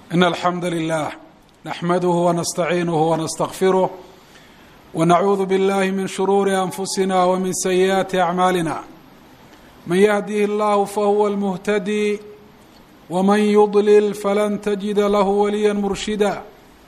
إن الحمد لله نحمده ونستعينه ونستغفره ونعوذ بالله من شرور أنفسنا ومن سيئات أعمالنا من يهده الله فهو المهتدي ومن يضلل فلن تجد له وليا مرشدا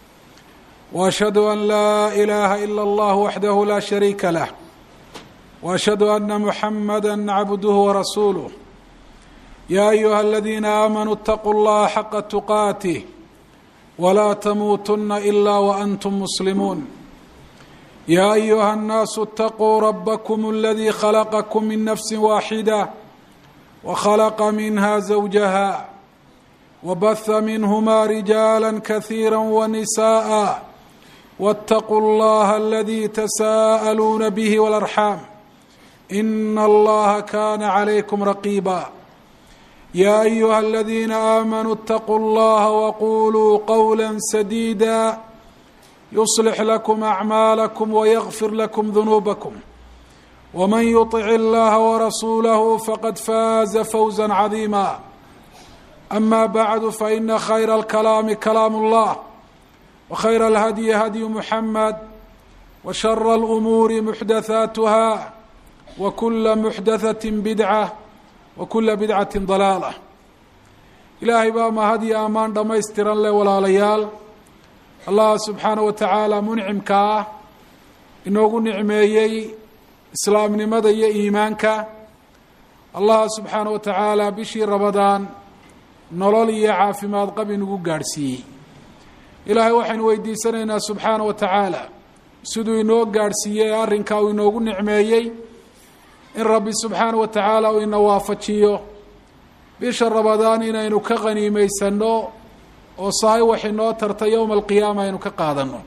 وأشهد أن لا إله إلا الله وحده لا شريك له وأشهد أن محمدا عبده ورسوله يا أيها الذين آمنوا اتقوا الله حق تقاته ولا تموتن إلا وأنتم مسلمون يا أيها الناس اتقوا ربكم الذي خلقكم من نفس واحدة وخلق منها زوجها وبث منهما رجالا كثيرا ونساء واتقوا الله الذي تساءلون به والأرحام إن الله كان عليكم رقيبا يا أيها الذين آمنوا اتقوا الله وقولوا قولا سديدا يصلح لكم أعمالكم ويغفر لكم ذنوبكم ومن يطع الله ورسوله فقد فاز فوزا عظيما أما بعد فإن خير الكلام كلام الله وخير الهدي هدي محمد وشر الأمور محدثاتها وكل محدثة بدعة وكula bidcati dalaala ilaahay baa mahad iyo ammaan dhammaystiran leh walaalayaal allah subxaana wa tacaala muncimka ah inoogu nicmeeyey islaamnimada iyo iimaanka allah subxaana wa tacaala bishii rabadaan nolol iyo caafimaad qab inugu gaadhsiiyey ilaahay waxaynu weydiisanaynaa subxaana wa tacaala siduu inoo gaadhsiiyey ee arrinkaa uu inoogu nicmeeyey in rabbi subxaana wa tacaala uu ina waafajiyo bisha rabadaan inaynu ka qaniimaysanno oo sahay wax inoo tarta yowma alqiyaama aynu ka qaadanno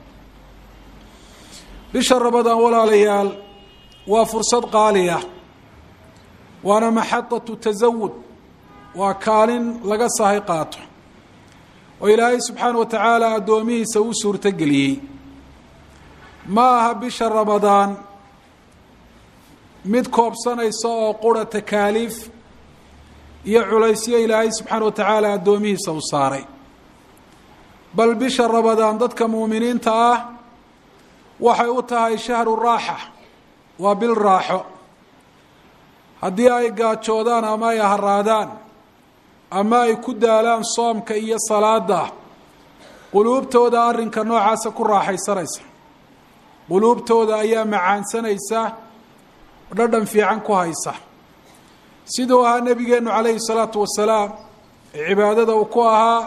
bisha rabadaan walaalayaal waa fursad qaaliya waana maxadatu tasawud waa kaalin laga sahay qaato oo ilaahay subxaana wa tacaala addoomihiisa uu suurtogeliyey ma aha bisha rabadaan mid koobsanaysa oo qura takaaliif iyo culaysyo ilaahay subxaana wa tacaala addoomihiisa u saaray bal bisha rabadaan dadka muuminiinta ah waxay u tahay shahru raaxa waa bil raaxo haddii ay gaajoodaan ama ay haraadaan ama ay ku daalaan soomka iyo salaada quluubtooda arrinka noocaasa ku raaxaysanaysa quluubtooda ayaa macaansanaysa dhadhan fiican ku haysa siduu ahaa nebigeennu calayhi salaatu wasalaam ee cibaadada uu ku ahaa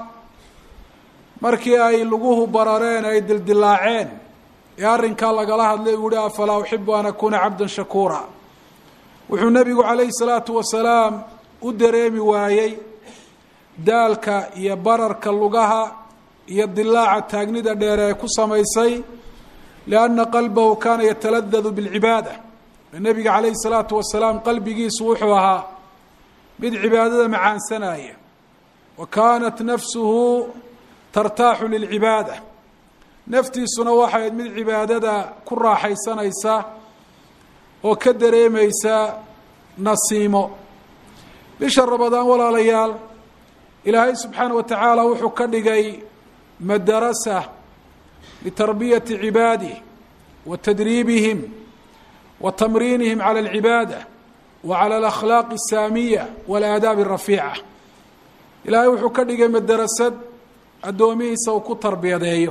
markii ay luguhu barareen ay dildilaaceen ee arrinkaa lagala hadlay uu yihi afalaa uxibu an akuuna cabdan shakuura wuxuu nebigu calayhi salaatu wasalaam u dareemi waayey daalka iyo bararka lugaha iyo dilaaca taagnida dheere ee ku samaysay lianna qalbahu kaana yataladadu bilcibaada nebiga calayhi salaatu wasalaam qalbigiisu wuxuu ahaa mid cibaadada macaansanaya wa kaanat nafsuhu tartaaxu lilcibaada naftiisuna waxayd mid cibaadada ku raaxaysanaysa oo ka dareemaysa nasiimo bisha rabadaan walaalayaal ilaahay subxaana wa tacaala wuxuu ka dhigay madarasa litarbiyati cibaadih wa tadriibihim wa tamriinihim cala alcibaada wa cala alakhlaaqi asaamiya waalaadaabi arafiica ilaahay wuxuu ka dhigay madarasad addoomihiisa uu ku tarbiyadeeyo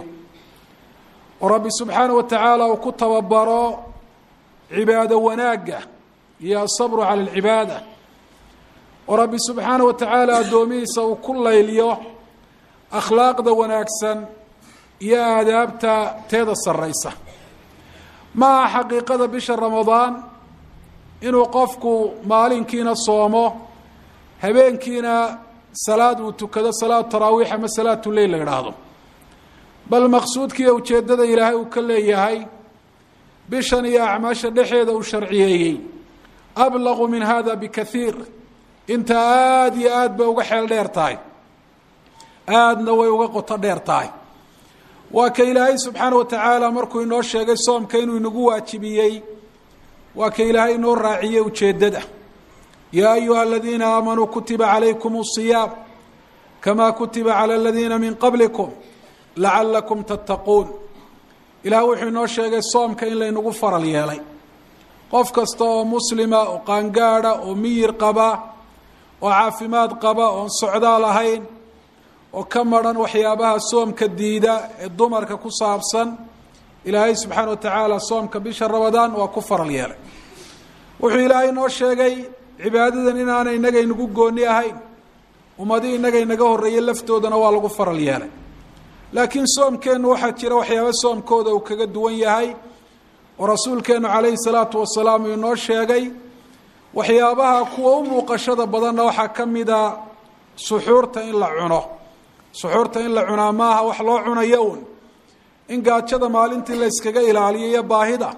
oo rabbi subxaana wa tacaala uu ku tababaro cibaado wanaagga iyo asabru cala alcibaada oo rabbi subxaana wa tacaala addoomihiisa uu ku layliyo akhlaaqda wanaagsan iyo aadaabta teeda sarraysa ma aha xaqiiqada bisha ramadaan inuu qofku maalinkiina soomo habeenkiina salaad uu tukado salaatu taraawiix ama salaatu leyl la idhaahdo bal maqsuudkiiyo ujeeddada ilaahay uu ka leeyahay bishan iyo acmaasha dhexeeda uu sharciyeeyey ablaqu min hada bikaiir inta aada iyo aad bay uga xeel dheer tahay aadna way uga qoto dheer tahay waa ka ilaahay subxaana wa tacaala markuu inoo sheegay soomka inuu inagu waajibiyey waa ka ilaahay inoo raaciyey ujeeddada yaa ayuha aladiina aamanuu kutiba calaykum الصiyaam kamaa kutiba calى aladiina min qablikum lacalakum tattaquun ilaah wuxuu inoo sheegay soomka in laynagu faral yeelay qof kasta oo muslima oo qaangaada oo miyir qaba oo caafimaad qaba oon socdaal ahayn oo ka maran waxyaabaha soomka diida ee dumarka ku saabsan ilaahay subxaana wa tacaala soomka bisha ramadaan waa ku faral yeelay wuxuu ilaahay noo sheegay cibaadadan inaana inaga inagu gooni ahayn ummadii inaga inaga horreeyey laftoodana waa lagu faral yeelay laakiin soomkeennu waxaa jira waxyaaba soomkooda uu kaga duwan yahay oo rasuulkeennu calayhi salaatu wasalaam uu inoo sheegay waxyaabaha kuwa u muuqashada badanna waxaa ka mida suxuurta in la cuno suxuurta in la cunaa maaha wax loo cunayo un in gaajada maalintii la yskaga ilaaliyo iyo baahida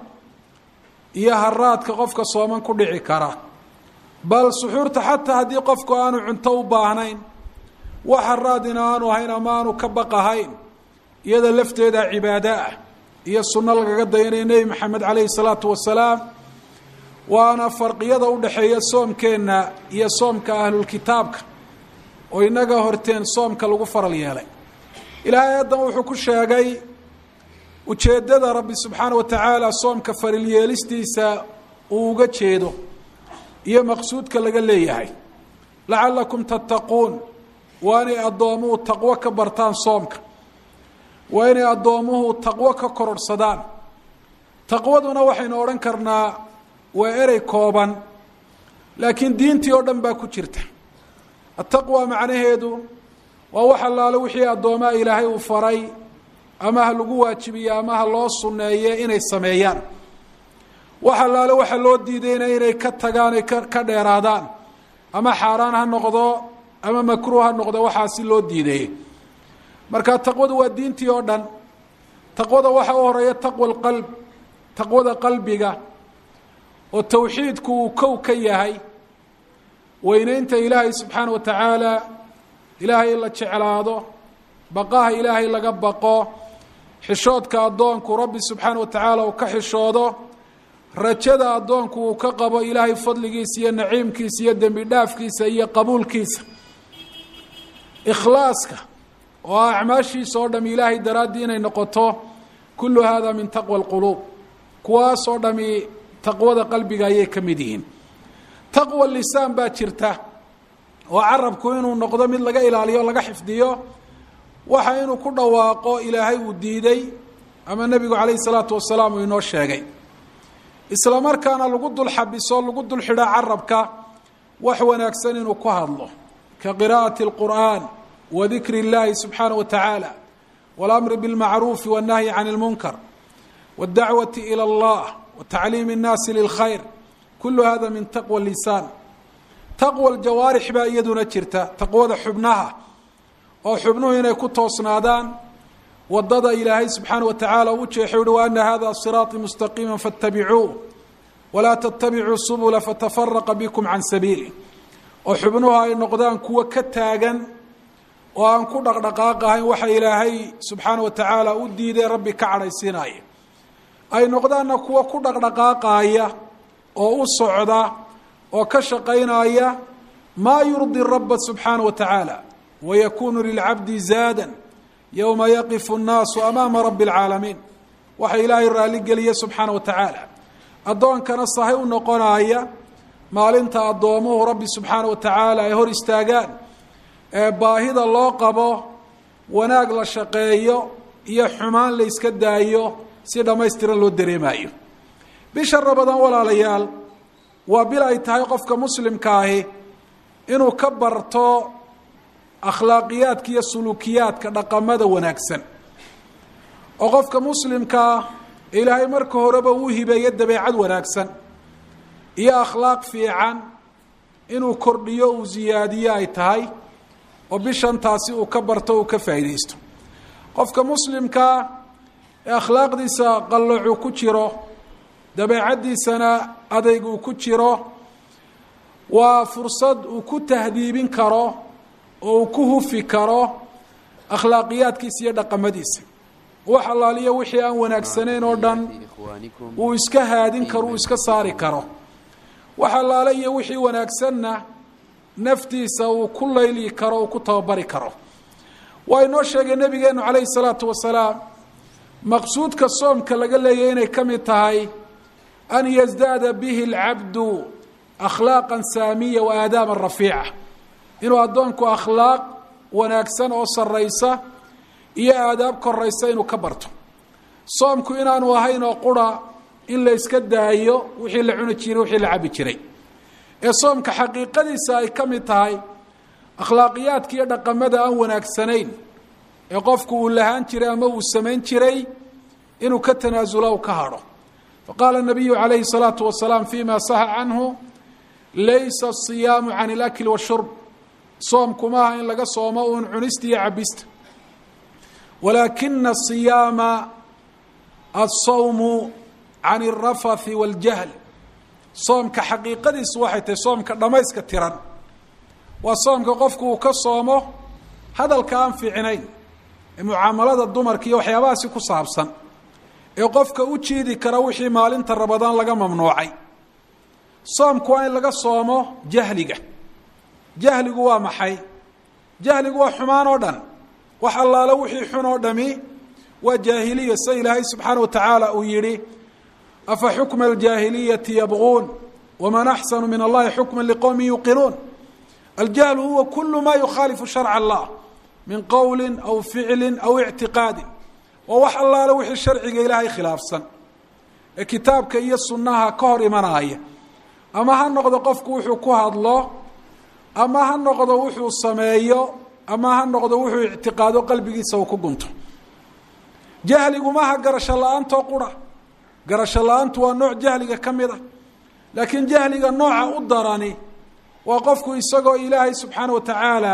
iyo haraadka qofka sooman ku dhici kara bal suxuurta xataa haddii qofku aanu cunto u baahnayn wax haraadina aanu ahayn ama aanu ka baqahayn iyada lafteeda cibaado ah iyo sunno lagaga dayanayo nebi maxamed calayhi salaatu wasalaam waana farqiyada u dhexeeya soomkeenna iyo soomka ahlulkitaabka oo inaga horteen soomka lagu faral yeelay ilaahay haddan wuxuu ku sheegay ujeeddada rabbi subxaana wa tacaala soomka faral yeelistiisa uu uga jeedo iyo maqsuudka laga leeyahay lacalakum tattaquun waa inay addoomuhu taqwo ka bartaan soomka waa inay addoomuhu taqwo ka kororhsadaan taqwaduna waxaynu odhan karnaa waa erey kooban laakiin diintii oo dhan baa ku jirta attaqwa macnaheedu waa wax allaale wixii addoomaha ilaahay uu faray ama ha lagu waajibiye ama ha loo sunneeye inay sameeyaan wax allaale waxa loo diidayna inay ka tagaan ay ka ka dheeraadaan ama xaaraan ha noqdo ama makruuh ha noqdo waxaasi loo diideeyey marka taqwadu waa diintii oo dhan taqwada waxa u horeeya taqwa alqalb taqwada qalbiga oo tawxiidku uu kow ka yahay weyneynta ilaahay subxaana wa tacaala ilaahay in la jeclaado baqaha ilaahay laga baqo xishoodka addoonku rabbi subxaana wa tacaala uu ka xishoodo rajada addoonku uu ka qabo ilaahay fadligiisa iyo naciimkiisa iyo dembi dhaafkiisa iyo qabuulkiisa ikhlaaska oo ah acmaashiisa oo dham ilaahay daraaddii inay noqoto kullu hada min taqwa alquluub kuwaas oo dhami taqwada qalbiga ayay ka mid yihiin taqwa lisaan baa jirta oo carabku inuu noqdo mid laga ilaaliyo o laga xifdiyo waxa inuu ku dhawaaqo ilaahay uu diiday ama nebigu calayhi salaatu wasalaam uu inoo sheegay isla markaana lagu dul xabiso lagu dul xidho carabka wax wanaagsan inuu ku hadlo ka qiraa'ati اlqur'an wa dikri اllahi subxaana wa tacaala waاlamri biاlmacruufi waالnahyi can اlmunkar waاdacwati ilى اllah watacliimi الnaasi lilkhayr kulu hada min taqwa lisaan taqwa ljawaarix baa iyaduna jirta taqwada xubnaha oo xubnuhu inay ku toosnaadaan wadada ilaahay subxaana wa tacaala u jeexay uhi wa ana hada siraaطii mustaqiima faاtabicuuh walaa tatabicuu subula fatafaraqa bikum can sabiili oo xubnuhu ay noqdaan kuwo ka taagan oo aan ku dhaqdhaqaaqahayn waxa ilaahay subxaana wa tacaala u diiday rabbi ka cadhaysiinaya ay noqdaanna kuwo ku dhaqdhaqaaqaaya oo u socda oo ka shaqaynaya maa yurdi raba subxaana wa tacaala wayakunu lilcabdi zaadan yowma yaqifu nnaasu amaama rabi اlcaalamiin waxa ilaahay raalligeliya subxaana wa tacaala addoonkana sahay u noqonaya maalinta addoomuhu rabbi subxaana wa tacaala ay hor istaagaan ee baahida loo qabo wanaag la shaqeeyo iyo xumaan la yska daayo si dhammaystiran loo dareemayo bisha rabadaan walaalayaal waa bil ay tahay qofka muslimka ahi inuu ka barto akhlaaqiyaadka iyo suluukiyaadka dhaqamada wanaagsan oo qofka muslimkaa ilaahay marka horeba uu hibeeyo dabeecad wanaagsan iyo akhlaaq fiican inuu kordhiyo uu ziyaadiyo ay tahay oo bishan taasi uu ka barto uu ka faa'iidaysto qofka muslimkaa ee akhlaaqdiisa qallocuu ku jiro dabeecaddiisana adayg uu ku jiro waa fursad uu ku tahdiibin karo oo uu ku hufi karo akhlaaqiyaadkiisa iyo dhaqamadiisa wax allaaliyo wixii aan wanaagsanayn oo dhan uu iska haadin karo uu iska saari karo wax allaale iyo wixii wanaagsanna naftiisa uu ku layli karo uu ku tababari karo waa inoo sheegay nebigeenu calayhi salaatu wasalaam maqsuudka soomka laga leeyahy inay ka mid tahay an yasdaada bihi alcabdu akhlaaqan saamiya wa aadaama rafiica inuu addoonku akhlaaq wanaagsan oo sarraysa iyo aadaab koraysa inuu ka barto soomku inaanu ahayn oo qura in la yska daayo wixii la cuni jiray wixii la cabi jiray ee soomka xaqiiqadiisa ay ka mid tahay akhlaaqiyaadka iyo dhaqamada aan wanaagsanayn ee qofku uu lahaan jiray ama uu samayn jiray inuu ka tanaasulo u ka hadho faqaala nabiyu calayhi salaatu wasalaam fima saha canhu laysa asiyaamu can alakli washurb soomku maaha in laga soomo uun cunista iyo cabista walaakina asiyaama alsawmu can alrafathi waljahl soomka xaqiiqadiisu waxay tahay soomka dhammayska tiran waa soomka qofku uu ka soomo hadalka aan fiicnayn ee mucaamalada dumarka iyo waxyaabahaasi ku saabsan ee qofka u jiidi kara wixii maalinta rabadaan laga mamnuucay soomku waa in laga soomo jahliga jahligu waa maxay jahligu waa xumaan oo dhan wax allaale wixii xun oo dhami waa jaahiliya sida ilaahay subxaana wa tacaala uu yidhi afa xukma aljaahiliyati yabquun waman axsanu min allahi xukma liqowmi yuqinuun aljahlu huwa kulu ma yukhaalifu sharca allah min qowli aw ficli aw ictiqaadi waa wax allaale wixii sharciga ilaahay khilaafsan ee kitaabka iyo sunnaha ka hor imanaya ama ha noqdo qofku wuxuu ku hadlo ama ha noqdo wuxuu sameeyo ama ha noqdo wuxuu ictiqaado qalbigiisa uu ku gunto jahligu maaha garasho la-aantoo qura garasho la-aantu waa nooc jahliga ka mid a laakiin jahliga nooca u darani waa qofku isagoo ilaahay subxaana wa tacaala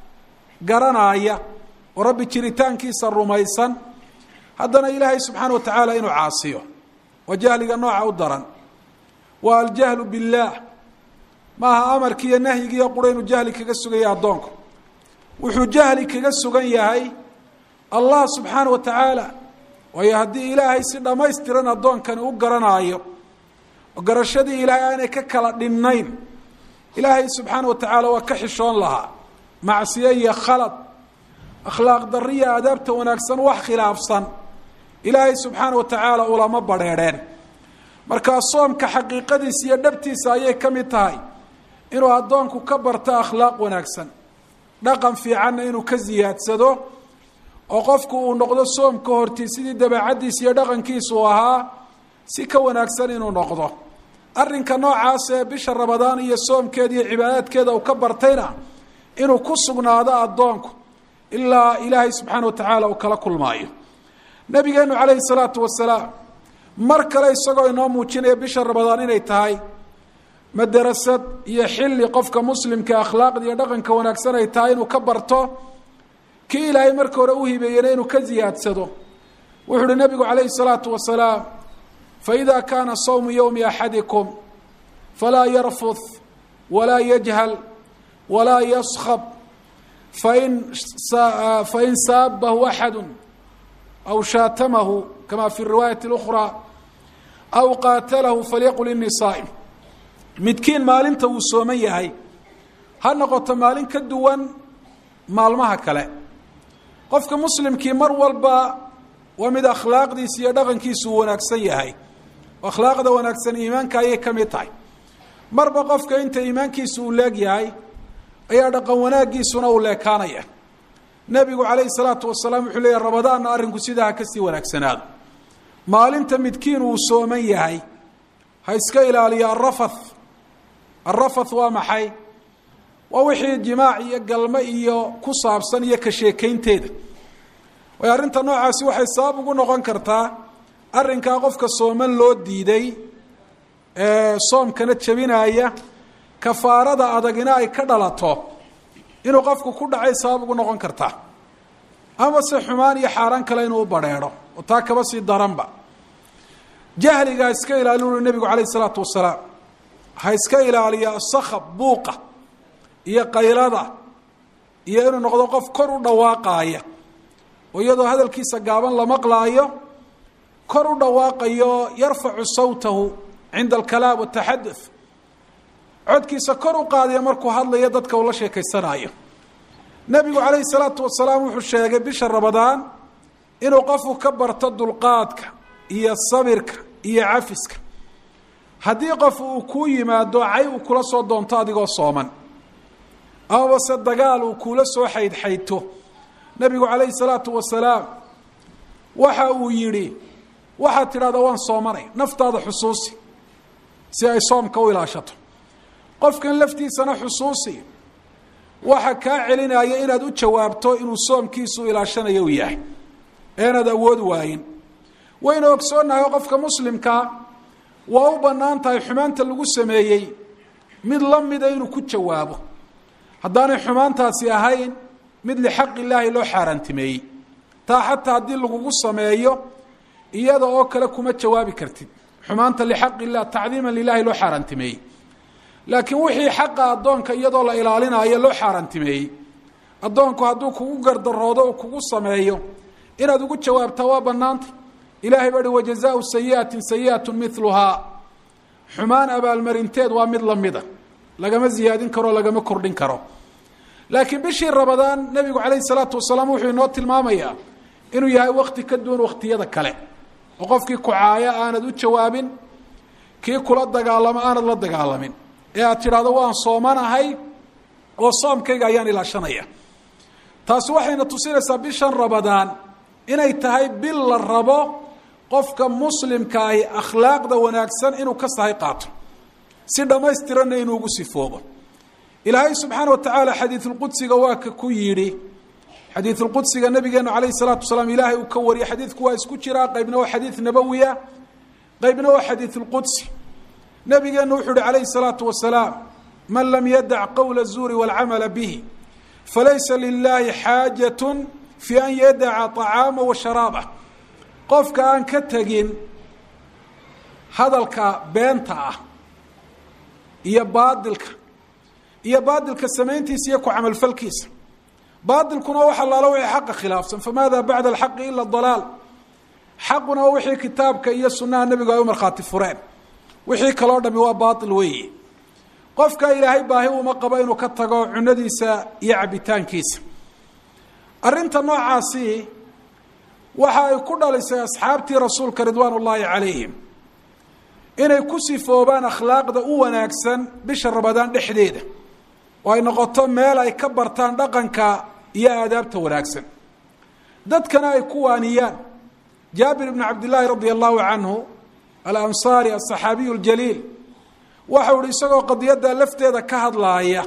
garanaya oo rabbi jiritaankiisa rumaysan haddana ilaahay subxaana wa tacaala inuu caasiyo waa jahliga nooca u daran waa aljahlu billaah maaha amarki iyo nahyigiiyo qura inuu jahli kaga sugaya addoonku wuxuu jahli kaga sugan yahay allah subxaana wa tacaala waayo haddii ilaahay si dhammaystiran addoonkani u garanaayo oo garashadii ilaahay aanay ka kala dhinnayn ilaahay subxaana wa tacaala waa ka xishoon lahaa macsiyo iyo khalad akhlaaq dariya aadaabta wanaagsan wax khilaafsan ilaahay subxaana wa tacaala ulama badrheedheen markaa soomka xaqiiqadiisa iyo dhabtiisa ayay ka mid tahay inuu addoonku ka barto akhlaaq wanaagsan dhaqan fiicanna inuu ka ziyaadsado oo qofku uu noqdo soomka hortii sidii dabeecaddiisa iyo dhaqankiisa uu ahaa si ka wanaagsan inuu noqdo arrinka noocaas ee bisha rabadaan iyo soomkeeda iyo cibaadaadkeeda uu ka bartayna inuu ku sugnaado addoonku ilaa ilaahay subxaana wa tacaala uu kala kulmaayo nabigeenu calayhi salaatu wasalaam mar kale isagoo inoo muujinaya bisha rabadaan inay tahay madarasad iyo xilli qofka muslimka akhlaaqda iyo dhaqanka wanaagsan ay tahay inuu ka barto kii ilaahay marka hore u hibeeyena inuu ka ziyaadsado wuxuu uhi nabigu calayhi salaatu wasalaam faida kaana sawmu yowmi axadikum falaa yarfud walaa yajhal walaa yaskab fain fain saabahu axadu aw shaatamahu kama fi riwaayati اlأkhraa aw qaatalahu falyaqul inii saa'im midkiin maalinta uu sooman yahay ha noqoto maalin ka duwan maalmaha kale qofka muslimkii mar walba waa mid akhlaaqdiisa iyo dhaqankiisu uu wanaagsan yahay akhlaaqda wanaagsan iimaanka ayay ka mid tahay marba qofka inta iimaankiisu uu leeg yahay ayaa dhaqan wanaaggiisuna uu leekaanaya nebigu calayhi salaatu wasalaam wuxuu leeyahy rabadaanna arrinku sidaa ha kasii wanaagsanaado maalinta midkiin uu sooman yahay ha iska ilaaliyo arafath arafath waa maxay waa wixii jimaac iyo galmo iyo ku saabsan iyo ka sheekaynteeda waayo arrinta noocaasi waxay sabab ugu noqon kartaa arrinkaa qofka sooman loo diiday ee soomkana jebinaya kafaarada adagina ay ka dhalato inuu qofku ku dhacay sabab ugu noqon kartaa ama se xumaan iyo xaaraan kale inuu u badrheedho oo taa kaba sii daranba jahliga ha iska ilaaliy ui nebigu calayh isalaatu wasalaam ha iska ilaaliya asakab buuqa iyo qaylada iyo inuu noqdo qof kor u dhawaaqaaya oo iyadoo hadalkiisa gaaban la maqlaayo kor u dhawaaqayo yarfacu sawtahu cinda alkalaam wataxaduth codkiisa kor u qaadaya markuu hadlayo dadka uu la sheekaysanaayo nebigu calayhi salaatu wasalaam wuxuu sheegay bisha ramadaan inuu qofku ka barto dulqaadka iyo sabirka iyo cafiska haddii qof uu kuu yimaado cay uu kula soo doonto adigoo sooman amaba se dagaal uu kuula soo xaydxaydto nebigu calayhi salaatu wasalaam waxa uu yidhi waxaad tidhahdaa waan soomanay naftaada xusuusi si ay soomka u ilaashato qofkan laftiisana xusuusi waxa kaa celinaya inaad u jawaabto inuu soomkiisu ilaashanayo uu yahay eenaad awood waayin waynu ogsoonnahay qofka muslimkaa waa u bannaan tahay xumaanta lagu sameeyey mid la mida inuu ku jawaabo haddaanay xumaantaasi ahayn mid lixaq illaahi loo xaaraantimeeyey taa xataa haddii lagugu sameeyo iyada oo kale kuma jawaabi kartid xumaanta lixaq illah tacdiiman lilahi loo xaaraantimeeyey laakiin wixii xaqa addoonka iyadoo la ilaalinayo loo xaaraantimeeyey addoonku hadduu kugu gardaroodo oo kugu sameeyo inaad ugu jawaabtaa waa bannaanta ilahay baa hi wajazaau sayi'atin sayi'atu miluhaa xumaan abaalmarinteed waa mid lamida lagama ziyaadin karo lagama kordhin karo laakiin bishii rabadaan nebigu calayhi salaatu wasalaam wuxuu inoo tilmaamayaa inuu yahay wakti ka duwan waktiyada kale oo qofkii kucaaya aanad u jawaabin kii kula dagaalamo aanad la dagaalamin ee aad tidhaahdo waan soomanahay oo soomkayga ayaan ilaashanaya taasi waxayna tusinaysaa bishan rabadaan inay tahay bil la rabo qofka muslimkaahi akhlaaqda wanaagsan inuu ka sahay qaato si dhammaystiranna inuu ugu sifoobo ilaahay subxaana wa tacaala xadiisulqudsiga waa ka ku yidhi xadiisulqudsiga nabigeenu calayhi salaatu wasalaam ilaahay uu ka wariyay xadiidku waa isku jiraa qaybna waa xadiid nabowiya qaybna waa xadiisulqudsi nabigeenu wuxuu uhi calayhi salaatu wasalaam man lam yadac qowla الzuuri wاlcamala bihi falaysa lilahi xaajaة fi an yadaca طacaama wa sharaabah qofka aan ka tegin hadalka beenta ah iyo baadilka iyo baadilka samayntiisa iyo ku camalfalkiisa baadilkuna wax allaalo wixii xaqa khilaafsan famaada bacda alxaqi ila dalaal xaquna wixii kitaabka iyo sunaha nebigu ay u markhaati fureen wixii kaloo dhami waa baatil weeyi qofka ilaahay baahi uma qabo inuu ka tago cunadiisa iyo cabitaankiisa arrinta noocaasi waxa ay ku dhalisay asxaabtii rasuulka ridwaan ullaahi calayhim inay ku sifoobaan akhlaaqda u wanaagsan bisha ramadaan dhexdeeda oo ay noqoto meel ay ka bartaan dhaqanka iyo aadaabta wanaagsan dadkana ay ku waaniyaan jaabir ibnu cabdillaahi radia allahu canhu alansaari asaxaabiyu ljaliil waxau ihi isagoo qadiyadda lafteeda ka hadlaaya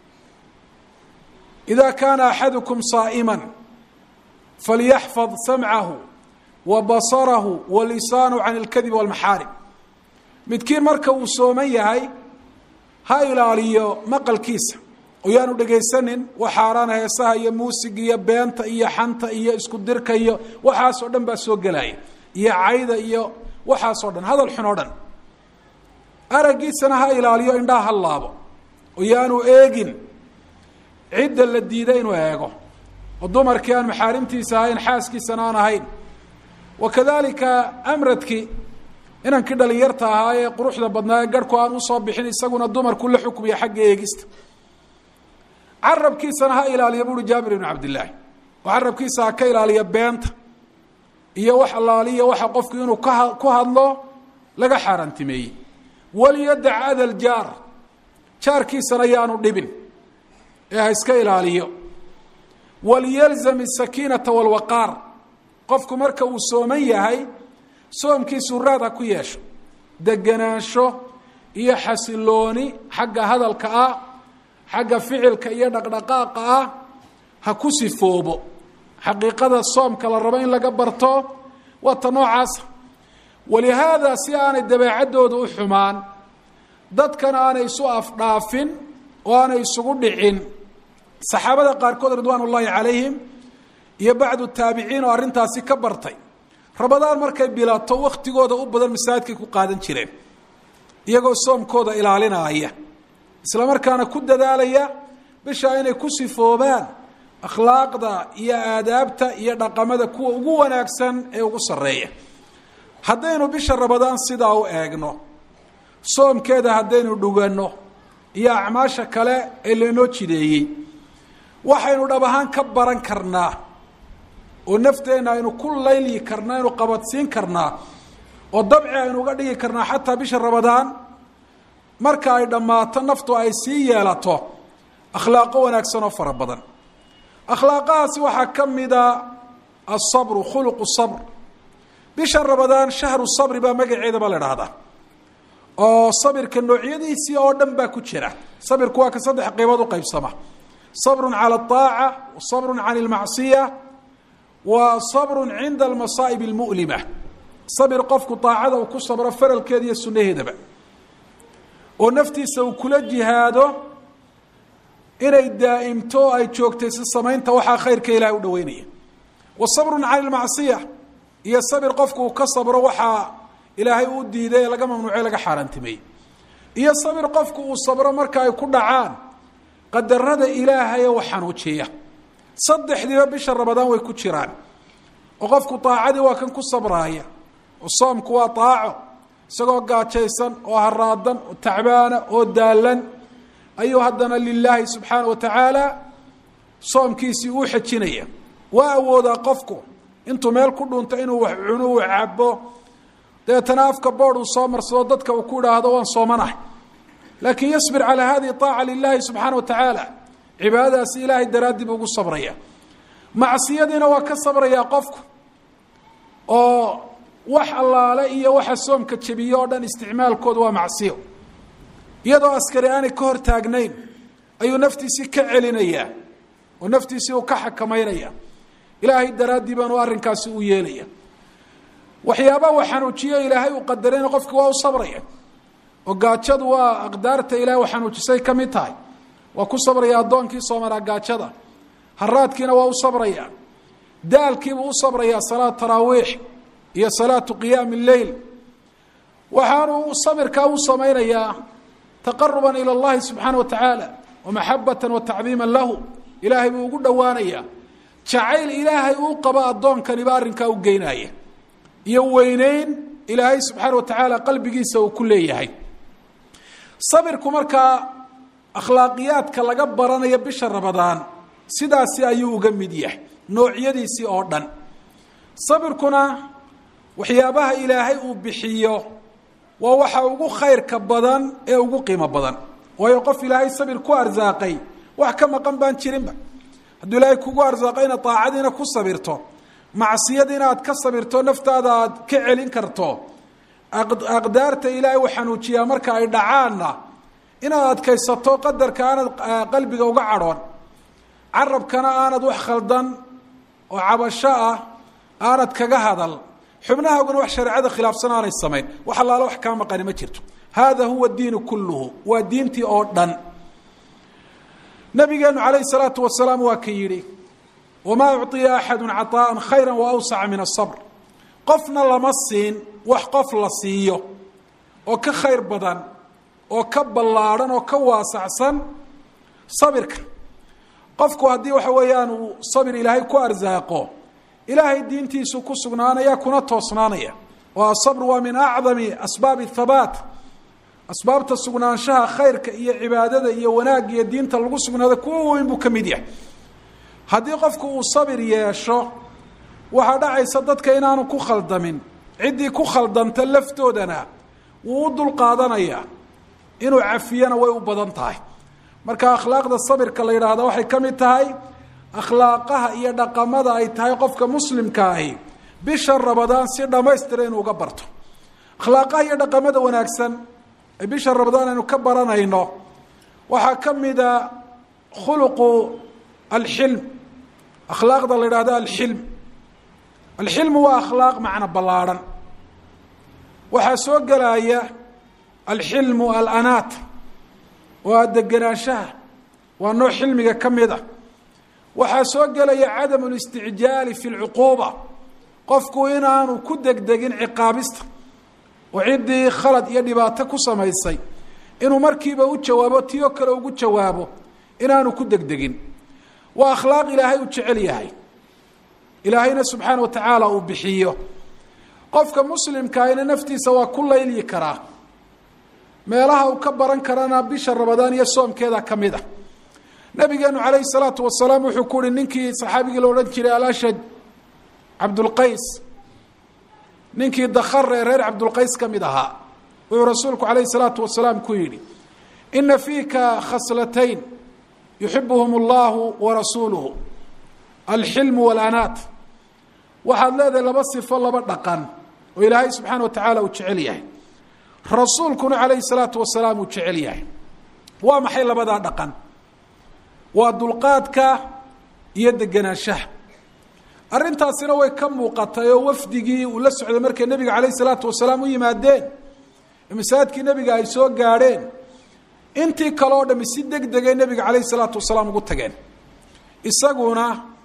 ida kaana axadukum saa'iman falyaxfad samcahu wa basarahu wa lisaanahu can اlkadib walmaxaarim midkiin marka uu sooman yahay ha ilaaliyo maqalkiisa oo yaanu dhegaysanin wax xaaraana heesaha iyo muusiga iyo beenta iyo xanta iyo isku dirka iyo waxaasoo dhan baa soo gelaya iyo cayda iyo waxaasoo dhan hadal xun oo dhan araggiisana ha ilaaliyo indhaha ha laabo oo yaanu eegin cidda la diida inuu eego oo dumarkii aan maxaarimtiisa ahayn xaaskiisana aan ahayn wa kadalika amradkii inankii dhalinyarta ahaa ee quruxda badnaa ee garhku aan usoo bixin isaguna dumarku la xukmiya xagga eegista carabkiisana ha ilaaliya buuhi jaabir ibnu cabdillaahi oo carabkiisa ha ka ilaaliya beenta iyo wax allaaliya waxa qofku inuu ka ku hadlo laga xaaraantimeeyey waliyadac adal jaar jaarkiisana yaanu dhibin ee ha iska ilaaliyo waliyalzam asakiinata walwaqaar qofku marka uu sooman yahay soomkiisu raad ha ku yeesho degenaansho iyo xasilooni xagga hadalka ah xagga ficilka iyo dhaqdhaqaaqa ah ha ku sifoobo xaqiiqada soomka la rabo in laga barto waa ta noocaasa walihaada si aanay dabeecaddooda u xumaan dadkana aanay isu afdhaafin oo aanay isugu dhicin saxaabada qaarkood ridwaan ullaahi calayhim iyo bacdu taabiciin oo arrintaasi ka bartay rabadaan markay bilato waktigooda u badan masaajidkay ku qaadan jireen iyagoo soomkooda ilaalinaaya isla markaana ku dadaalaya bishaa inay ku sifoobaan akhlaaqda iyo aadaabta iyo dhaqamada kuwa ugu wanaagsan ee ugu sarreeya haddaynu bisha rabadaan sidaa u eegno soomkeeda haddaynu dhuganno iyo acmaasha kale ee lainoo jideeyey waxaynu dhab ahaan ka baran karnaa oo nafteenna aynu ku layli karnaa aynu qabadsiin karnaa oo dabci aynu uga dhigi karnaa xataa bisha ramadaan marka ay dhammaato naftu ay sii yeelato akhlaaqo wanaagsan oo fara badan akhlaaqahaasi waxaa ka mida asabru khuluqu sabr bisha ramadaan shahru sabri baa magaceeda baa la idhaahdaa oo sabirka noocyadiisii oo dhan baa ku jira sabirku waa ka saddex qaybood u qaybsama sabrun cala alaaca wa sabrun can ilmacsiya wa sabrun cinda almasaa'ib almu'lima sabir qofku daacada uu ku sabro faralkeeda iyo sunnaheedaba oo naftiisa uu kula jihaado inay daa'imto o ay joogtayso samaynta waxaa khayrka ilahay u dhaweynaya wa sabrun cani ilmacsiya iyo sabir qofku uu ka sabro waxaa ilaahay uu diiday ee laga mamnuucay laga xaaraantimeeyey iyo sabir qofku uu sabro marka ay ku dhacaan qadarada ilaahay ee wax xanuujiya saddexdiiba bisha ramadaan way ku jiraan oo qofku daacadii waa kan ku sabraaya oo soomku waa daaco isagoo gaajaysan oo haraadan oo tacbaana oo daalan ayuu haddana lilaahi subxaana wa tacaala soomkiisii uu xejinaya waa awoodaa qofku intuu meel ku dhunto inuu wax cuno uu cabo dabeetana afka bood uu soo marsado dadka uu ku idhaahdo waan soomanahay laakiin yasbir calaa hadihi aaca lilahi subxaana wa tacaala cibaadadaasi ilaahay daraaddii buu ugu sabraya macsiyadiina waa ka sabrayaa qofku oo wax allaale iyo waxa soomka jebiye oo dhan isticmaalkooda waa macsiyo iyadoo askari aanay ka hor taagnayn ayuu naftiisii ka celinayaa oo naftiisii uu ka xakamaynaya ilaahay daraaddii baanu arrinkaasi u yeelaya waxyaabaa uu xanuujiyo ilaahay uu qadarayna qofki waa u sabraya oo gaajadu waa aqdaarta ilahay u xanuujisay ka mid tahay waa ku sabraya addoonkii soomanaa gaajada haraadkiina waa u sabraya daalkiibuu u sabrayaa salaat taraawiix iyo salaatu qiyaami lleyl waxaanu sabirkaa u samaynayaa taqaruban ila اllahi subxaana wa tacaala wamaxabata wa tacdiima lahu ilaahay buu ugu dhowaanayaa jacayl ilaahay uu qabo addoonkaniba arrinkaa u geynaya iyo weyneyn ilaahay subxaana wa tacaala qalbigiisa uu ku leeyahay sabirku markaa akhlaaqiyaadka laga baranayo bisha ramadaan sidaasi ayuu uga mid yahay noocyadiisii oo dhan sabirkuna waxyaabaha ilaahay uu bixiyo waa waxa ugu khayrka badan ee ugu qiimo badan waayo qof ilaahay sabir ku arsaaqay wax ka maqan baan jirinba hadduu ilaahay kugu arsaaqayna daacadiina ku sabirto macsiyadiina aad ka sabirto naftaada aad ka celin karto aqdaarta ilaahay uu xanuujiyaa marka ay dhacaanna inaad adkaysato qadarka aanad qalbiga uga cadhoon carabkana aanad wax khaldan oo cabasho ah aanad kaga hadal xubnahaaguna wax shareecada khilaafsan aanay samayn wax allaale wax kaa maqani ma jirto hada huwa diinu kulluhu waa diintii oo dhan nabigeenu calayhi salaatu wasalaam waa ka yidhi wamaa ucطiya axadu caطaءa khayra waawsaca min asabr qofna lama siin wax qof la siiyo oo ka khayr badan oo ka ballaadhan oo ka waasacsan sabirka qofku haddii waxa weeyaan uu sabir ilaahay ku arsaaqo ilaahay diintiisu ku sugnaanaya kuna toosnaanaya oo asabr waa min acdami asbaabi habaat asbaabta sugnaanshaha khayrka iyo cibaadada iyo wanaag iyo diinta lagu sugnaado kuwa weyn buu ka mid yahay haddii qofku uu sabir yeesho waxaa dhacaysa dadka inaanu ku khaldamin ciddii ku khaldanta laftoodana wuu u dulqaadanayaa inuu cafiyana way u badan tahay marka akhlaaqda sabirka la yidhaahda waxay ka mid tahay akhlaaqaha iyo dhaqamada ay tahay qofka muslimka ahi bisha ramadaan si dhammaystira inuu uga barto akhlaaqaha iyo dhaqamada wanaagsan ee bisha ramadaan aynu ka baranayno waxaa ka mida khuluqu alxilm akhlaaqda la yidhahdo alxilm alxilmu waa akhlaaq macno ballaadhan waxaa soo gelaya alxilmu alanaat waa degenaanshaha waa nooc xilmiga ka mid a waxaa soo gelaya cadamu listicjaali fi lcuquuba qofku inaanu ku degdegin ciqaabista oo ciddii khalad iyo dhibaato ku samaysay inuu markiiba u jawaabo tiyoo kale ugu jawaabo inaanu ku degdegin waa akhlaaq ilaahay uu jecel yahay ilaahayna subxaana wa tacaala uu bixiyo qofka muslimkaahina naftiisa waa ku laylyi karaa meelaha uu ka baran karana bisha ramadaan iyo soomkeeda ka mid a nabigeenu calayhi salaatu wasalaam wuxuu ku uhi ninkii saxaabigii la odhan jiray alashad cabdulqays ninkii dakare reer cabdulqays ka mid ahaa wuxuu rasuulku calayhi salaatu wasalaam ku yidhi ina fiika khaslatayn yuxibuhum allahu warasuuluhu alxilmu walanaat waxaad leedahay laba sifo laba dhaqan oo ilaahay subxaana wa tacaala uu jecel yahay rasuulkuna calayhi salaatu wasalaam uu jecel yahay waa maxay labadaa dhaqan waa dulqaadka iyo degenaanshaha arrintaasina way ka muuqatay oo wafdigii uu la socday markay nebiga calayhi salaatu wasalaam u yimaadeen masaajidkii nebiga ay soo gaadheen intii kale oo dhami si deg degay nebiga calayhi salaatu wasalaam ugu tageen isaguna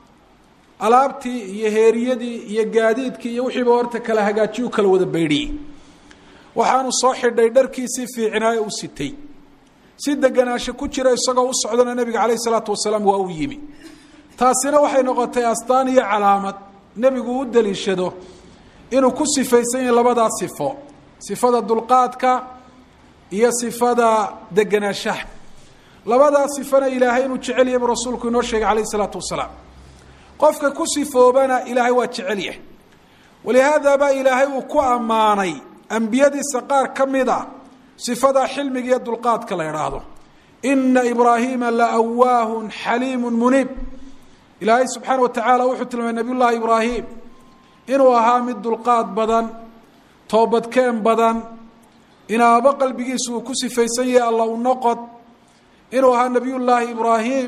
alaabtii iyo heeriyadii iyo gaadiidkii iyo wixiiba horta kala hagaajiyu kala wada baydhiyey waxaanu soo xidhay dharkiisii fiicnaaye u sitay si deganaansho ku jira isagoo u socdana nebiga calayhi salaatu wasalaam waa u yimi taasina waxay noqotay astaan iyo calaamad nebigu u daliishado inuu ku sifaysan yahay labadaa sifo sifada dulqaadka iyo sifada degenaanshaha labadaa sifana ilaahay inuu jecel yahay buu rasuulku inoo sheegay calayhi salaatu wasalaam qofka ku sifoobana ilaahay waa jecel yahay walihaada baa ilaahay uu ku ammaanay ambiyadiisa qaar ka mid a sifadaa xilmiga iyo dulqaadka la idhaahdo ina ibraahiima laawaahun xaliimu muniib ilaahay subxaana wa tacaala wuxuu tilmaamay nabiy llahi ibraahim inuu ahaa mid dulqaad badan toobadkeen badan inaaba qalbigiisu uu ku sifaysan yahay alla u noqod inuu ahaa nabiy llaahi ibraahim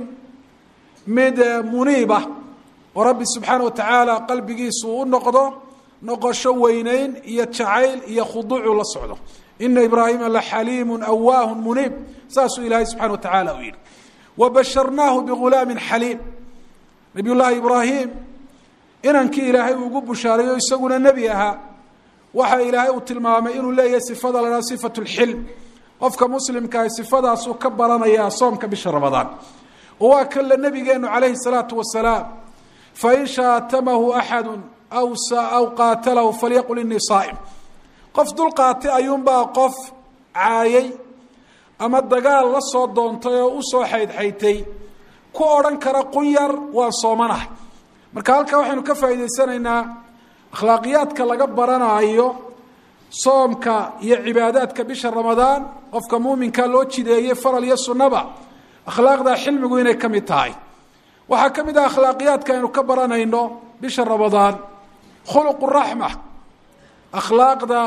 mid muniiba oo rabbi subxaana wa tacaala qalbigiisu u noqdo noqosho weyneyn iyo jacayl iyo khuduucu la socdo ina ibraahima laxaliimu awaahu muniib saasuu ilaahay subxana wa tacaala u yihi wabasharnaahu bigulaamin xaliim nabiy llaahi ibraahim inankii ilaahay uu ugu bushaarayo isaguna nebi ahaa waxa ilaahay uu tilmaamay inuu leeyahay sifada la haha sifatu lxilm qofka muslimkaah sifadaasuu ka baranayaa soomka bisha ramadaan oo waa kanle nabigeenu calayhi salaatu wasalaam fain shaatamahu axadu aw aw qaatalahu falyaqul inii saa'im qof dulqaatay ayuunbaa qof caayay ama dagaal la soo doontay oo usoo xaydxaytay ku odhan kara qunyar waan soomanahay marka halkaa waxaynu ka faa'iidaysanaynaa akhlaaqiyaadka laga baranaayo soomka iyo cibaadaadka bisha ramadaan qofka muuminkaa loo jideeyey faral iyo sunnaba akhlaaqdaa xilmigu inay ka mid tahay waxaa ka mid ah akhlaaqiyaadka aynu ka baranayno bisha ramadaan khuluqu raxma akhlaaqda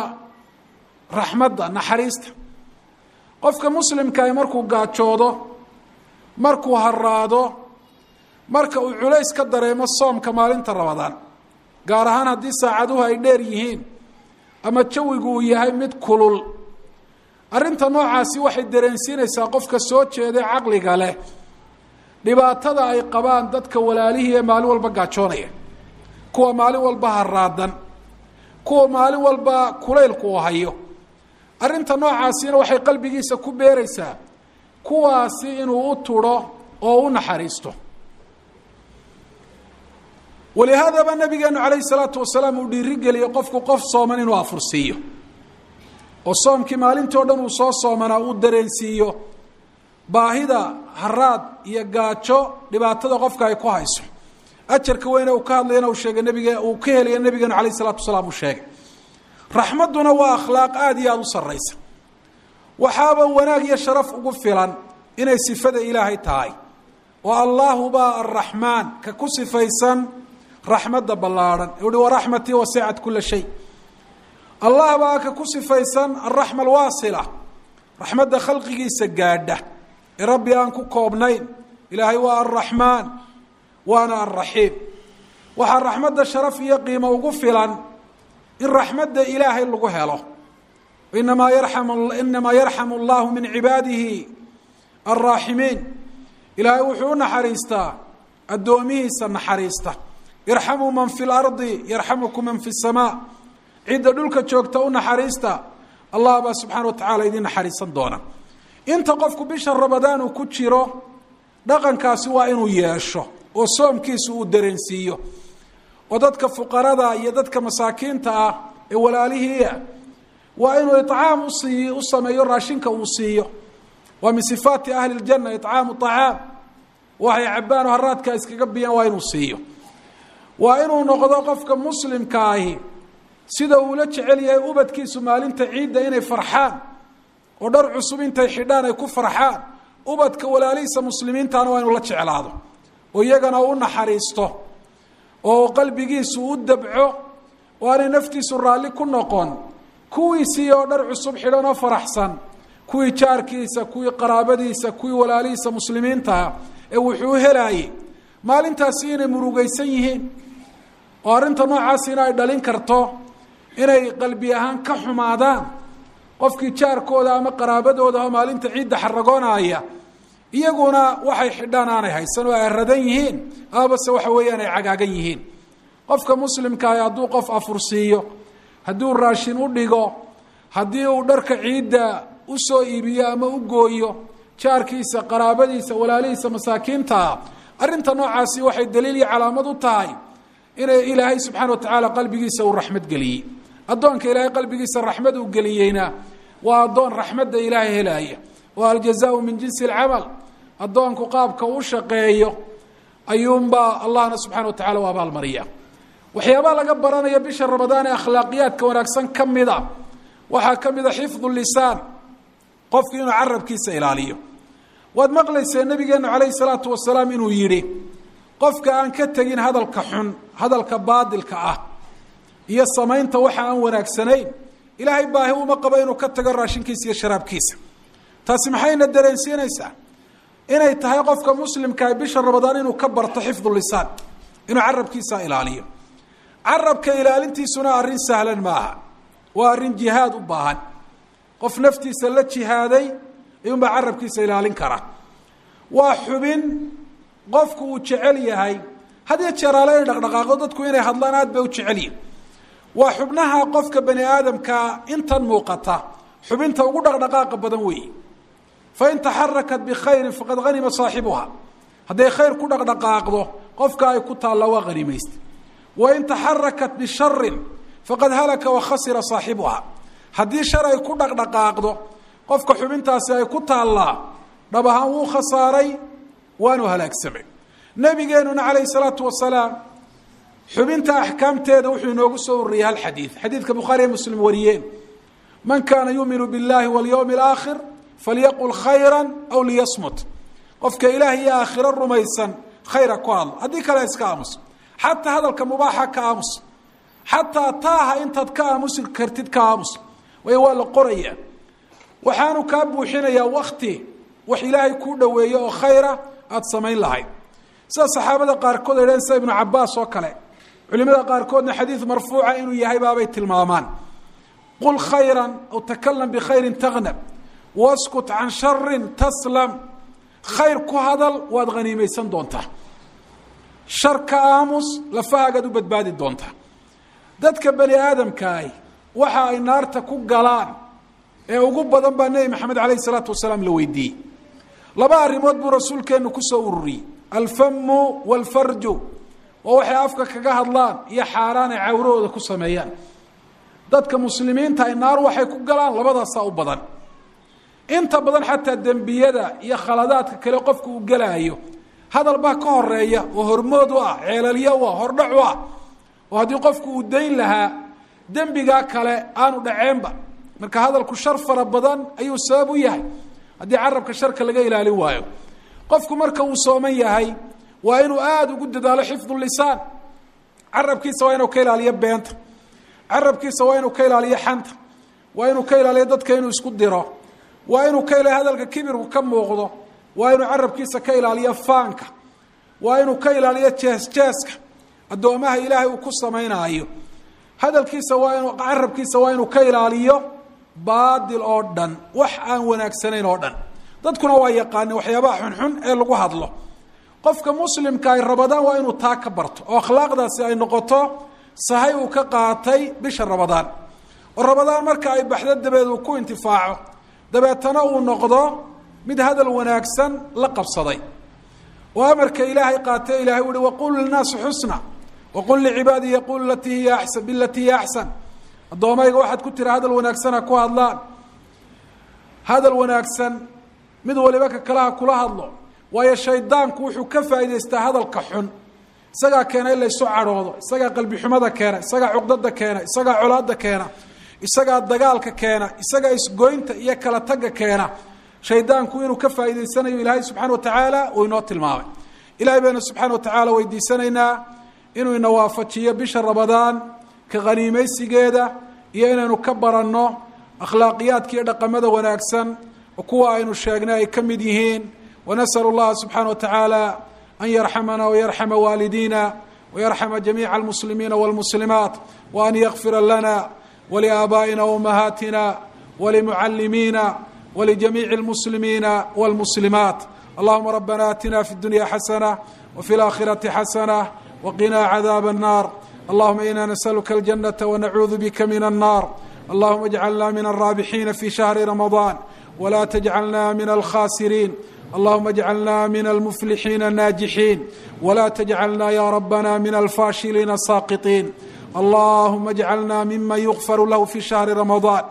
raxmadda naxariista qofka muslimkaah markuu gaajoodo markuu haraado marka uu culays ka dareemo soomka maalinta ramadaan gaar ahaan haddii saacaduhu ay dheer yihiin ama jawigu uu yahay mid kulul arrinta noocaasi waxay dareensiinaysaa qofka soo jeeday caqliga leh dhibaatada ay qabaan dadka walaalihii ee maalin walba gaajoonaya kuwa maalin walba haraadan kuwa maalin walba kulaylku uu hayo arrinta noocaasina waxay qalbigiisa ku beeraysaa kuwaasi inuu u tudho oo u naxariisto walihaadaba nabigeenu calayhi salaatu wasalaam uu dhiirigeliyey qofku qof sooman inuu afursiiyo oo soomkii maalintii o dhan uu soo soomanaa uu dareensiiyo baahida haraad iyo gaajo dhibaatada qofka ay ku hayso ajarka weyne uu ka hadlayana uu sheegay nabige uu ka helaya nabigeenu calayh isalaatu wasalaam uu sheegay raxmadduna waa akhlaaq aada iyo aada u sarraysa waxaaba wanaag iyo sharaf ugu filan inay sifada ilaahay tahay oo allaahubaa arraxmaan ka ku sifaysan raxmadda ballaadhan uhi waraxmatii wasicat kula shay allah baa ka ku sifaysan alraxma alwaasila raxmadda khalqigiisa gaadha ee rabbi aan ku koobnayn ilaahay waa alraxmaan waana alraxiim waxaa raxmadda sharaf iyo qiimo ugu filan in raxmadda ilaahay lagu helo inamaa yarxamu inamaa yarxamu allahu min cibaadihi alraaximiin ilaahay wuxuu u naxariistaa addoomihiisa naxariista irxamuu man fi lardi yarxamukum man fi samaa cidda dhulka joogta u naxariista allah baa subxaana wa tacaala idiin naxariisan doona inta qofku bisha ramadaan uu ku jiro dhaqankaasi waa inuu yeesho oo soomkiisu uu dareensiiyo oo dadka fuqarada iyo dadka masaakiinta ah ee walaalihiia waa inuu iطcaam usii u sameeyo raashinka uu siiyo waa min sifaati ahli اljana iطcaamu طacaam waxay cabaan oo haraadka iskaga biyaan waa inuu siiyo waa inuu noqdo qofka muslimka ahi sida uula jecel yahay ubadkiisu maalinta ciidda inay farxaan oo dhar cusub intay xidhaan ay ku farxaan ubadka walaalihiisa muslimiintana waa inuu la jeclaado oo iyagana u naxariisto oo qalbigiisu u dabco oo aanay naftiisu raalli ku noqon kuwiisii oo dhar cusub xidhan oo faraxsan kuwii jaarkiisa kuwii qaraabadiisa kuwii walaalihiisa muslimiintaha ee wuxuu helaayey maalintaasi inay murugaysan yihiin oo arrinta noocaasina ay dhalin karto inay qalbi ahaan ka xumaadaan qofkii jaarkooda ama qaraabadooda oo maalinta ciidda xaragoonaya iyaguna waxay xidhaan aanay haysan oo ay radan yihiin amabase waxa weeyaan ay cagaagan yihiin qofka muslimkaahi hadduu qof afursiiyo hadduu raashin u dhigo haddii uu dharka ciidda usoo iibiyo ama u gooyo jaarkiisa qaraabadiisa walaalihiisa masaakiintaa arrinta noocaasi waxay daliil iyo calaamad u tahay inay ilaahay subxaana watacaala qalbigiisa uu raxmad geliyey addoonka ilaahay qalbigiisa raxmad uu geliyeyna waa addoon raxmadda ilaahay helaaya waa aljazaau min jinsi alcamal addoonku qaabka u shaqeeyo ayuunbaa allahna subxana wa tacala u abaalmariya waxyaabaha laga baranaya bisha ramadaan ee akhlaaqiyaadka wanaagsan ka mida waxaa ka mida xifdu lisaan qofku inuu carabkiisa ilaaliyo waad maqlaysee nabigeenu calayhi salaatu wasalaam inuu yidhi qofka aan ka tegin hadalka xun hadalka baadilka ah iyo samaynta waxa aan wanaagsanayn ilaahay baahi uma qabo inuu ka tago raashinkiisa iyo sharaabkiisa taasi maxayna dareensiinaysaa inay tahay qofka muslimkaah bisha ramadaan inuu ka barto xifdu lisaan inuu carabkiisa ilaaliyo carabka ilaalintiisuna arrin sahlan maaha waa arrin jihaad u baahan qof naftiisa la jihaaday ayuunbaa carabkiisa ilaalin kara waa xubin qofku uu jecel yahay had iyo jeeraale inay dhaqdhaqaaqdo dadku inay hadlaan aad bay u jecel yihin waa xubnaha qofka bani aadamkaa intan muuqata xubinta ugu dhaqdhaqaaqa badan weeye fain taxarakat bikhayrin faqad hanima saaxibuha hadday khayr ku dhaqdhaqaaqdo qofka ay ku taalla waa hanimaysta wain taxarakat bisharin faqad halaka wa khasira saaxibuha haddii shar ay ku dhaqdhaqaaqdo qofka xubintaasi ay ku taallaa dhab ahaan wuu khasaaray waanu halaagsamay nabigeenuna calayhi salaatu wasalaam xubinta axkaamteeda wuxuu inoogu soo ururiyey hal xadiid xadiidka bukhaariya muslim wariyeen man kaana yuuminu biاllahi walyowmi alaakhir falyaqul khayra aw liyasmut qofka ilaah iyo aakhiro rumaysan khayra ku hadlo haddii kale iska aamus xataa hadalka mubaaxa ka aamus xataa taaha intaad ka aamusi kartid ka aamus waayo waa la qoraya waxaanu kaa buuxinayaa wakti wax ilaahay kuu dhoweeyo oo khayra aada samayn lahayd sida saxaabada qaarkood ay dhaheen sida ibnu cabaas oo kale culimada qaarkoodna xadiid marfuuca inuu yahay baabay tilmaamaan qul khayra aw takalam bikhayrin tagnab waskut can sharin taslam khayr ku hadal waad haniimaysan doontaa shar ka aamus lafahaagaad u badbaadi doontaa dadka bani aadamkaahi waxa ay naarta ku galaan ee ugu badan baa nebi maxamed calayhi salaatu wasalaam la weydiiyey laba arrimood buu rasuulkeennu kusoo ururiyey alfamu walfarju waa waxay afka kaga hadlaan iyo xaaraan ay cawrahooda ku sameeyaan dadka muslimiinta ay naar waxay ku galaan labadaasaa u badan inta badan xataa dembiyada iyo khaladaadka kale qofku uu gelaayo hadal baa ka horeeya oo hormood u ah ceelalyo u ah hordhac u ah oo haddii qofku uu dayn lahaa dembigaa kale aanu dhaceenba marka hadalku shar fara badan ayuu sabab u yahay haddii carabka sharka laga ilaalin waayo qofku marka uu sooman yahay waa inuu aada ugu dadaalo xifdu lisaan carabkiisa waa inuu ka ilaaliyo beenta carabkiisa waa inuu ka ilaaliyo xanta waa inuu ka ilaaliyo dadka inuu isku diro waa inuu ka ilaaliyo hadalka kibirku ka muuqdo waa inuu carabkiisa ka ilaaliyo faanka waa inuu ka ilaaliyo jees jeeska addoomaha ilaahay uu ku samaynaayo hadalkiisa waa inuu carabkiisa waa inuu ka ilaaliyo baadil oo dhan wax aan wanaagsanayn oo dhan dadkuna waa yaqaani waxyaabaha xunxun ee lagu hadlo qofka muslimka ay rabadaan waa inuu taa ka barto oo akhlaaqdaasi ay noqoto sahay uu ka qaatay bisha rabadaan oo rabadaan marka ay baxdo dabeed uu ku intifaaco dabeetana uu noqdo mid hadal wanaagsan la qabsaday oo amarka ilaahay qaatay ilahay uhi waqul linaasi xusna waqul licibaadii yaqulu latii hiya axsan bilatii hiya axsan addoomayga waxaad ku tiri hadal wanaagsana ku hadlaan hadal wanaagsan mid waliba ka kalaha kula hadlo waayo shaydaanku wuxuu ka faa'idaystaa hadalka xun isagaa keena in laysu cadhoodo isagaa qalbi xumada keena isagaa cuqdada keena isagaa colaada keena isagaa dagaalka keena isagaa isgoynta iyo kala tagga keena shaydaanku inuu ka faa'idaysanayo ilaahay subxana watacaala uu inoo tilmaamay ilahay baynu subxaana watacaala weydiisanaynaa inuu ina waafajiyo bisha ramadaan ka khaniimaysigeeda iyo inaynu ka baranno akhlaaqiyaadka iyo dhaqamada wanaagsan oo kuwa aynu sheegnay ay ka mid yihiin wanasal اllaha subxaana watacaala an yarxamana wayarxama waalidiina wayarxama jamiica almuslimiina wاlmuslimaat waan yakfira lana waliaabaa'ina waumahaatina walimucalimiina walijamiici اlmuslimiina wاlmuslimaat allahuma rabbana atina fi اdunya xasana wfi اlaakhirati xasana waqina cadaab الnar allahuma ina nasaluka aljanata wanacuudu bika min الnar allahuma اjcalna min alraabixiina fi shahri ramaضan wla tjcalna min alkhasiriin allahuma اjcalna min almuflixiina الnaajixiin wla tjcalna ya rabana min alfaashiliina الsaaqiطiin allahuma اjcalna miman yugfar lahu fi shahri ramaضan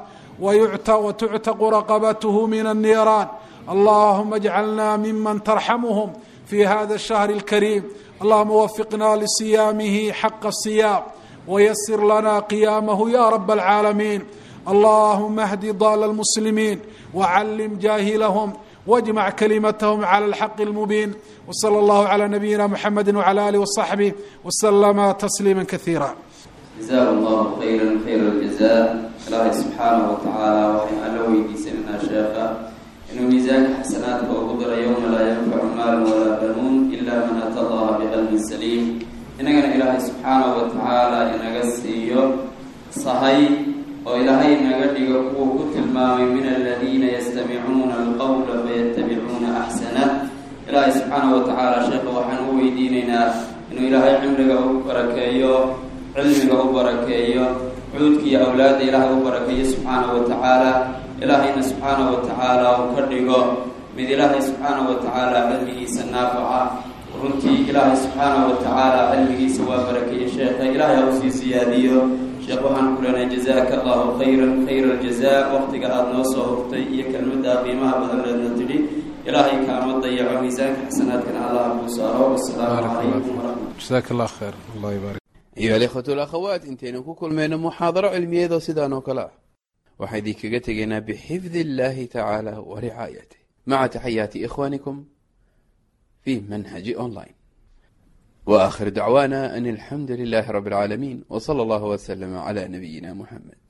wtuctaqu raqabathu min الniiraan allahuma اjcalna miman tarxamhm fi hada الshahri اlkariim allahuma wafiqna lisiyaamihi xaqa الصiyaam wyasir lana qiyaamahu ya rab اlcaalamiin allahuma hdi dal اlmuslimiin wcallim jaahilahum wاjmac kalimathm clى اlxaq اlmubiin wslى اllahu عlى nabiyina mxamedi wعlى alih وصaxbih wslama tasliima kaiira jazahu allahu khayra khayra aljaza ilaahay subxaanahu watacaala waxaan alla weydiisanaynaa sheekha inuu miisaanka xasanaadka ugu daro yowma laa yanfacu maalun walaa banuun ila man ata allaha biqalbin saliim inagana ilaahay subxaanahu watacaala inaga siiyo sahay oo ilaahay inaga dhigo kuwuu ku tilmaamay min aladiina yastamicuuna alqowla fayatabicuuna axsanah ilaahay subxaanahu watacaala sheekha waxaan u weydiinaynaa inuu ilaahay cimriga u barakeeyo cilmiga u barakeeyo cuudkiiyo awlaadda ilaahay u barakeeyo subxaanahu watacaala ilaahayna subxaanahu watacaala uu ka dhigo mid ilaahay subxaanahu watacaala cilmigiisa naafaca runtii ilaahay subxaanahu watacaala cilmigiisa waa barakeeye sheekha ilaahay ha usii siyaadiyo sheekh waxaan ku leenahay jazaaka allahu khayran khayra aljaza waqtiga aada noo soo hurtay iyo kelmadda qiimaha badan leedna tidhi ilaahay kaama dayaco miisaanka xasanaadkana allah kuu saaro wasalaamu calaykum waraxmat jazaak allah khayr allah ybarik ayuha alikhwatu alakhawaat intaynu ku kulmayno muxaadaro cilmiyeedoo sidaan oo kale ah waxaan idinkaga tegaynaa bixifdi illahi tacaala wa ricaayatih maca taxayaati ikhwanikum fi manhaji online wa akhir dacwaana an alxamdu lilahi rabi اlcaalamiin w slى allah wslm cla nabiyina muxamed